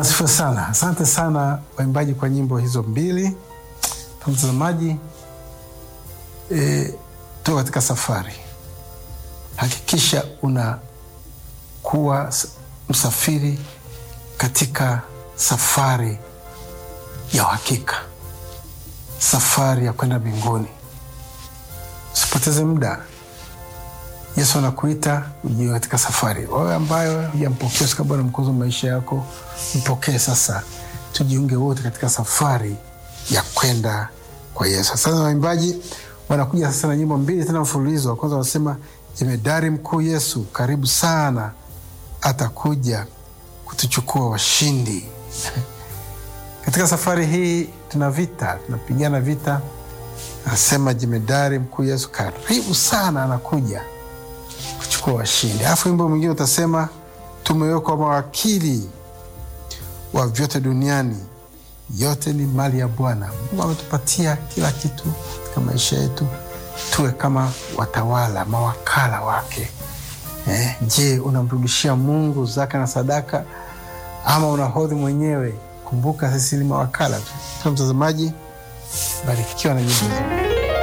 Asifiwe sana. Asante sana waimbaji kwa nyimbo hizo mbili. Mtazamaji, e, tuko katika safari. Hakikisha unakuwa msafiri katika safari ya uhakika, safari ya kwenda mbinguni. Usipoteze muda. Yesu anakuita ujie katika safari. Wewe ambayo hujampokea sika Bwana mkozi wa maisha yako, mpokee sasa, tujiunge wote katika safari ya kwenda kwa Yesu. Sasa waimbaji wanakuja sasa na nyimbo mbili tena mfululizo. Wa kwanza wanasema jemedari mkuu Yesu karibu sana, atakuja kutuchukua washindi. Katika safari hii tuna vita, tunapigana vita. Anasema jemedari mkuu Yesu karibu sana, anakuja kuchukua washindi. Alafu wimbo mwingine utasema tumewekwa mawakili wa vyote duniani, yote ni mali ya Bwana. Mungu ametupatia kila kitu katika maisha yetu, tuwe kama watawala, mawakala wake. Eh, je, unamrudishia Mungu zaka na sadaka ama unahodhi mwenyewe? Kumbuka sisi ni mawakala tu. Mtazamaji, barikiwa na nyimbo hizo.